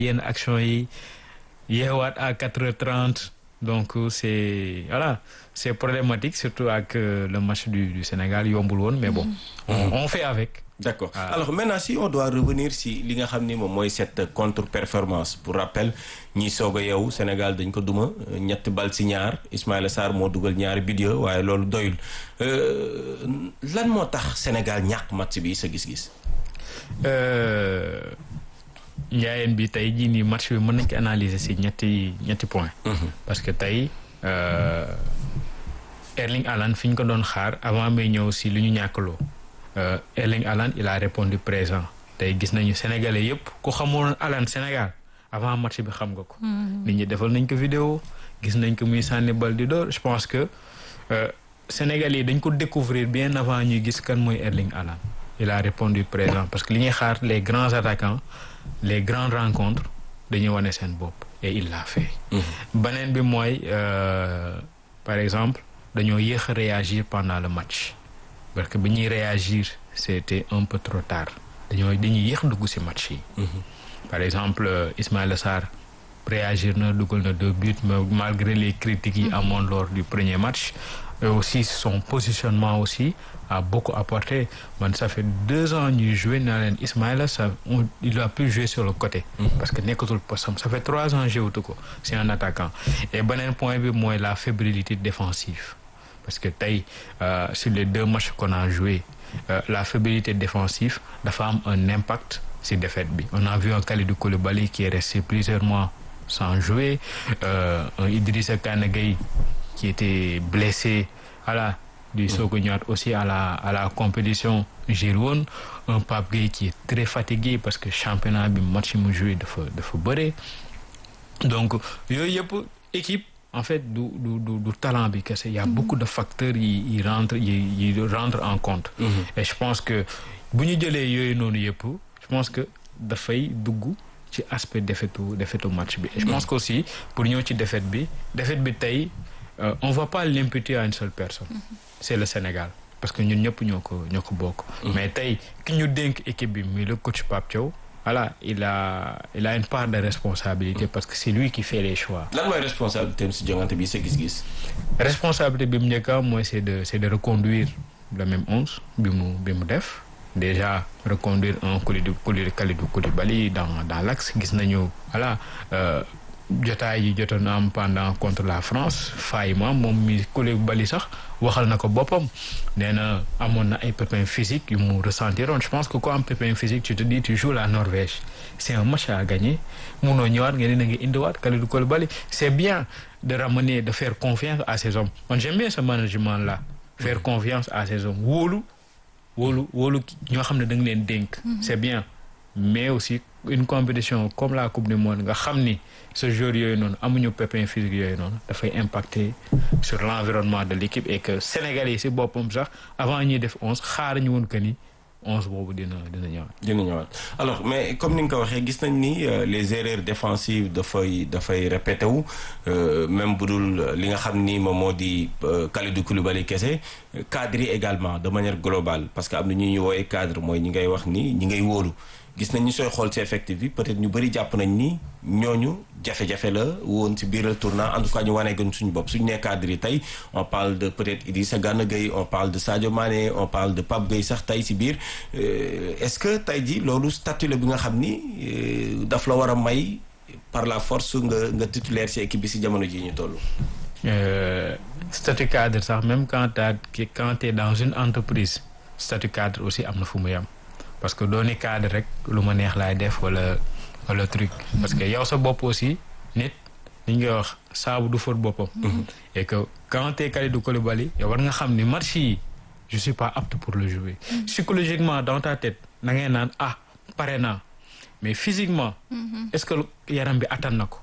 yenn action yi yeewaat à quatre heures trente donc c'est voilà c'est problématique surtout ak le match du du Sénégal yombul woon mais bon on, on fait avec d'accord alors maintenant si on doit revenir si li nga xam ni moom mooy cette contre-performance pour rappel ñi soog a yow Sénégal dañ ko duma ñett bal si ñaar Ismaïla Sarr moo dugal ñaari vidéo waaye loolu doyul lan moo tax Sénégal ñàkk match bi sa gis-gis njaayeen bi tey jii nii match bi mën nañ ko analyser si ñetti ñetti point parce que tey Erling Haaland fi ñu ko doon xaar avant may ñëw si lu ñu ñàkkaloo Erling Haaland il a répondu présent tey gis nañu sénégalais yëpp ku xamoon Haaland Sénégal avant match bi xam nga ko nit ñi defal nañ ko vidéo gis nañ ko muy sànni bal di door je pense que sénégalais yi dañ ko découvrir bien avant ñuy gis kan mooy Erling Haaland il a répondu présent parce que li ñuy xaar les grands attaquants les grandes rencontres dañuy wane seen bopp et il l'a fait beneen bi mooy par exemple dañoo yéex a réagir pendant le match parce que bi ñuy réagir c'était un peu trop tard dañoo dañuy yéex dugg ci match yi par exemple Ismaïla Sarr réagir na dugal na deux buts mais malgré les critiques yi amoon lors du premier match et aussi son positionnement aussi a beaucoup apporté man ça fait deux ans ñuy joué naa leen Ismaïla ça il a pu jouer sur le côté parce que nekkatul postam ça fait trois ans joué ko c'est un attaquant et beneen point bi mooy la fébrilité défensive parce que tey euh, sur les deux matchs qu'on a joué euh, la fébrilité défensive dafa am un impact si défaite bi on a vu un Kalidou Koulibaly qui est resté plusieurs mois sans jouer euh, un Idrissa Gana Gueye qui était blessé voilà di soog a ñëwaat aussi à la à la compétition jël woon un Pape Gueye qui est très fatigué parce que championnat bi match mu joué dafa dafa bëre donc yooyu yëpp équipe en fait du du du du talent bi kese y a beaucoup de facteurs yi yi rentre yi yi rentre en compte et je pense que bu ñu jëlee yooyu noonu yëpp je pense que dafay dugg ci aspect défaitu défaitu match bi et je pense que aussi pour ñëw ci défaite bi défaite bi tey euh, on va pas l'imputer à une seule personne c'est le Sénégal parce que ñun ñëpp ñoo ko ñoo ko bokk mais tey ki ñu dénk équipe bi muy le coach Pape Thiaw voilà il a il a une part de responsabilité parce que c'est lui qui fait les choix lan mooy responsabilité am si joŋante bi sa gis-gis responsabilité bi mu njëkk a mooy c'est de c'est de reconduire le même onze bi mu bi mu def déjà reconduire un Kalidou Kalidou Koulibaly dans dans l'axe gis nañu voilà euh, jotaay yi jotoon am pendant contre la France faay ma moom mi Koulibaly sax waxal na ko boppam nee na amoon na ay pépins physiques yu mu ressentiroon je pense que ku am pépin physique tu te dis tu joues la Norvège c'est un match à gagner munoo ñëwaat nga ne na nga indiwaat Kalidou Koulibaly c'est bien de ramener de faire confiance à ces hommes man j'aime bien ce management là faire confiance à ces hommes wóolu wóolu wóolu ñoo xam ne da nga leen dénk c'est bien mais aussi une compétition comme la coupe du monde nga xam ni ce jour yooyu noonu amuñu pépin physique yooyu noonu dafay impacter sur l'environnement de l'équipe et que Sénégalais yi ci boppam sax avant ñuy def onze xaar ñu woon que ni onze boobu dina dina ñëwaat. dina ñëwaat alors mais comme ni nga ko waxee gis nañ ni les erreurs défensives dafay dafay répété wu même bu dul li nga xam ni moom moo di Kalidou Koulibaly kese cadre yi également de manière globale parce que am na ñu ñuy woowee cadre mooy ñi ngay wax ni ñi ngay wóolu. gis nañ ni sooy xool ci effectif bi peut-être ñu bëri jàpp nañ ni ñooñu jafe-jafe la woon ci biir tournant en tout cas ñu wanee gën suñu bopp suñu nee cadre yi tey on parle de peut-être Idrissa Gana Gueye on parle de Sadio Mané on parle de Pape Gueye sax tey ci biir est-ce que tey ji loolu statut la bi nga xam ni daf la war a may par la force nga nga titulaire ci équipe bi ci jamono ji ñu toll. statut cadre sax même quand t'es quand t'es dans une entreprise statut cadre aussi am na fu mu yam parce que dooni cadre rek lu ma neex laay def wala wala truc parce que yow sa bopp aussi nit li ngay wax saabu du fóot boppam et que quand t'es Kalidou Koulibaly yow war nga xam ni match yi je suis pas apte pour le jouer psychologiquement dans ta tête na ngay naan ah pare naa mais physiquement est-ce que yaram bi attan na ko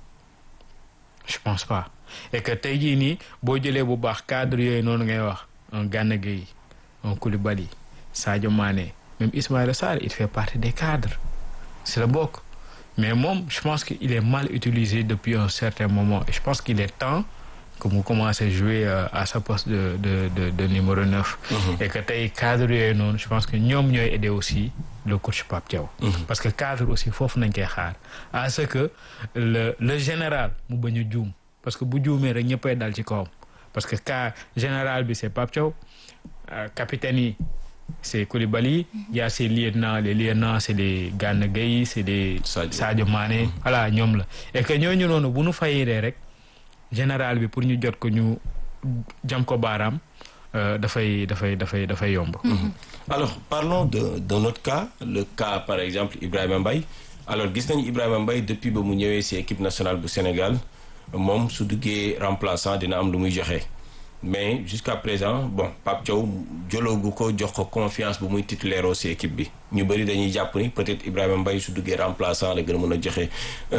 je pense pas et que tey jii nii boo jëlee bu baax cadre yooyu noonu ngay wax un Gana Gueye un Koulibaly Sadio Mané même Ismaïla Sarr il fait partie des cadres c'est le bokk mais moom je pense qu'il est mal utilisé depuis un certain moment et je pense qu'il est temps que mu commencé jouer à sa poste de de de de numéro neuf. et que tey cadre yooyu noonu je pense que ñoom ñooy aider aussi le coach Pape Thiaw. parce que cadre aussi foofu nañ koy xaar à ce que le le général mu bañ a juum parce que bu juumee rek ñëppay dal ci kawam parce que cas général bi c'est Pape Thiaw capitaine yi c'est Koulibaly il y a ses lieutenants les lieutenants c'est les Gana Gueye c'est les Sadio Mané voilà ñoom la et que ñooñu noonu bu nu fayiree rek général bi pour ñu jot ko ñu jam ko baaraam dafay dafay dafay dafay yomb alors parlons de d'un autre cas le cas par exemple Ibrahima Mbaye alors gis nañu Ibrahima Mbaye depuis ba mu ñëwee ci équipe nationale bu Sénégal moom su duggee remplaçant dina am lu muy joxe mais jusqu'à présent bon Pape Thiaw joloogu ko jox ko confiance bu muy titulaire ci équipe bi ñu bëri dañuy jàpp ni peut-être Ibrahima Mbaye su duggee remplaçant la gën a mën a joxe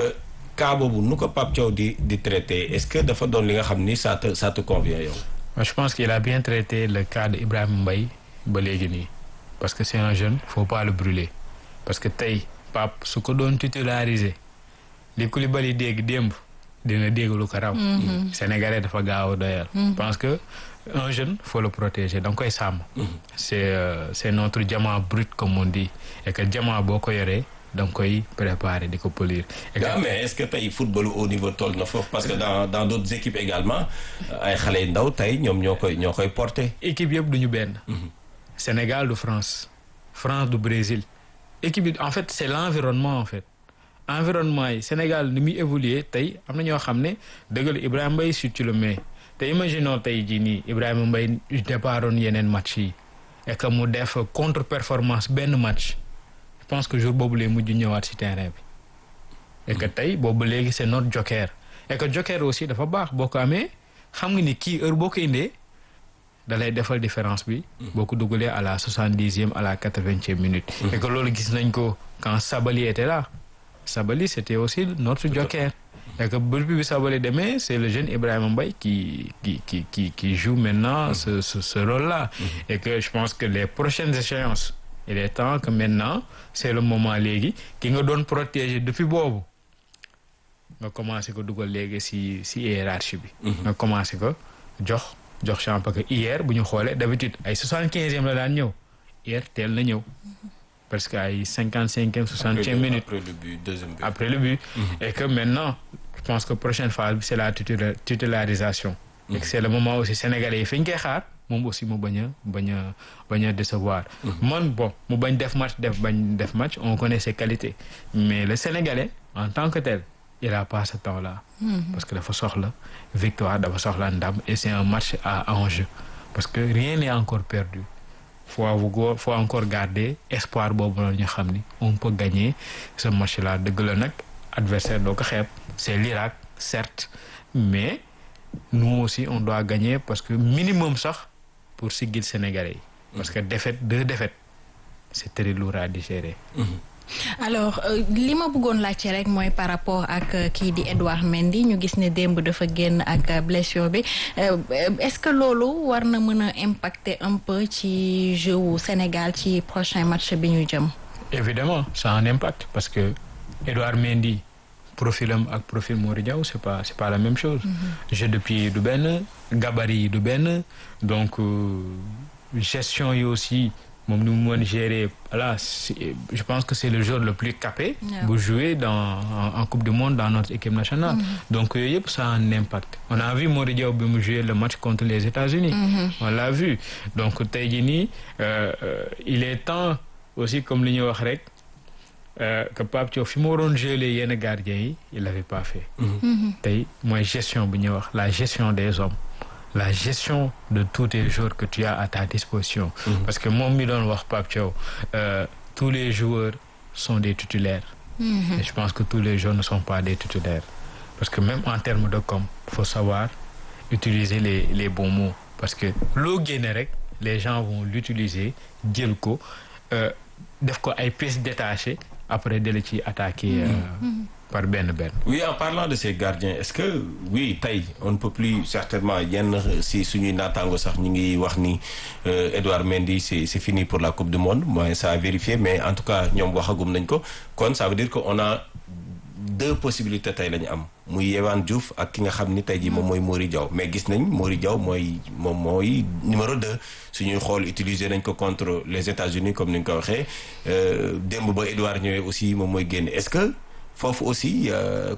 cas boobu nu ko Pape Thiaw di di traité est-ce que dafa doon li nga xam ni ça te ça te convient yow. je pense qu'il a bien traité le cas de Ibrahima Mbaye ba léegi nii parce que c'est un jeune faut pas le brûler parce que tey Pape su ko doon titulariser li Koulibaly dégg démb. dina dégg lu ko raw. Sénégalais dafa gaaw a doyal. je pense que un jeune faut le protéger da nga koy sàmm. c'est c'est notre diamant brut comme on dit et que diamant boo ko yoree da nga koy préparer di ko polir. et que mais est-ce que tey football au niveau toll na foofu parce que dans dans d'autres équipes également ay xale yu ndaw tey ñoom ñoo koy ñoo koy porter. équipe yëpp du ñu benn. Sénégal du France France du Brésil équipe yi en fait c'est l'environnement en fait. environnement yi Sénégal ni muy évoluer tey am na ñoo xam ne dëgg la Ibrahima Mbaye si tu le mets te imaginons tey jii nii Ibrahima Mbaye départoon yeneen match yi et que mu def contre performance benn match je pense que jour boobu lay mujj ñëwaat ci terrain bi et que tey boobu léegi c'est notre joker et que joker aussi dafa baax boo ko amee xam nga ni kii heure boo ko indee da lay defal différence bi boo ko dugalee à la soixante-dixième à la quatre-vingtième minute et que loolu gis nañ ko quand Sabaly était là Sabaly c'était aussi notre joker et que depuis bi Sabaly demee c'est le jeune Ibrahima Mbaye qui qui qui qui qui joue maintenant ce ce ce rôle-là et que je pense que les prochaines échéances il est temps que maintenant c'est le moment léegi ki nga doon protéger depuis boobu nga commencé ko dugal léegi ci ci hiérarchie bi nga commencé ko jox jox champ parce que hier bu ñu xoolee d'habitude ay soixante-quinzième la daan ñëw hier teel na ñëw parce que ay cinquante cinquième soixantième minute après le but deuxième but après le but et que maintenant je pense que prochaine phase bi c'est la titularisation et que c'est le moment aussi sénégalais yi fi ñu koy xaar moom aussi mu bañ a bañ a bañ a décevoir man bon mu bañ def match def bañ def match on connaît ses qualités mais le sénégalais en tant que tel il a pas ce temps-là parce que dafa soxla victoire dafa soxla ndam et c'est un match à enjeu parce que rien n'est encore perdu faut avoir faut encore garder espoir boobu noonu ñu xam ni on peut gagner ce match-là dëgg la nag adversaire doo ko xeeb c'est l'Irak certes mais nous aussi on doit gagner parce que minimum sax pour siggil Sénégalais yi parce que défaite deux défaites c'est très lourd à digérer alors li ma bëggoon laajte rek mooy par rapport ak kii di Edouard Mendy ñu gis ne démb dafa génn ak blessure bi est-ce que loolu war na mën a impacter un peu ci jeu wu Sénégal ci prochain match bi ñu jëm. évidemment ça a un impact parce que Edouard Mendy profilam ak profil Mori Diaw c'est pas c'est pas la même chose. jeu de pied du benn gabarit yi du benn donc gestion yi aussi. moom ni mu mën gérer voilà je pense que c'est le joueur le plus capé bu jouer dans en Coupe du Monde dans notre équipe nationale donc yooyu yëpp ça a un impact on a vu Mody Diaw bi mu jouer le match contre les États-Unis on l'a vu donc tey jii nii il est temps aussi comme li ñuy wax rek que Pape Thiaw fi mu waroon geler yenn gardiens yi il l'avait pas fait tey mooy gestion bi ñuy wax la gestion des hommes la gestion de tous les joueurs que tu as à ta disposition. Mmh. Parce que moom mi doon wax Pape Thiaw euh, tous les joueurs sont des titulaires. Mmh. Et je pense que tous les joueurs ne sont pas des titulaires. Parce que même en termes de com, faut savoir utiliser les les bons mots. Parce que loo génne rek les gens vont l'utiliser jël ko def ko ay pièces détachées après dala ci attaquer. Mmh. par benn benn. oui en parlant de ces gardiens est-ce que oui tey on ne peut plus certainement yenn si suñuy naataango sax ñu ngi wax ni Edouard Mendy c'est c'est fini pour la Coupe du Monde moi ça a vérifié mais en tout cas ñoom waxagum nañ ko kon ça veut dire que on a deux possibilités tey la ñu am muy Yehvan Diouf ak ki nga xam ni tey jii moom mooy Mori Diaw mais gis nañ Mori Diaw mooy moom mooy numéro deux suñuy xool utiliser nañ ko contre les États-Unis comme ni nga ko waxee démb ba Edouard ñëwee aussi moom mooy génn est-ce que foofu aussi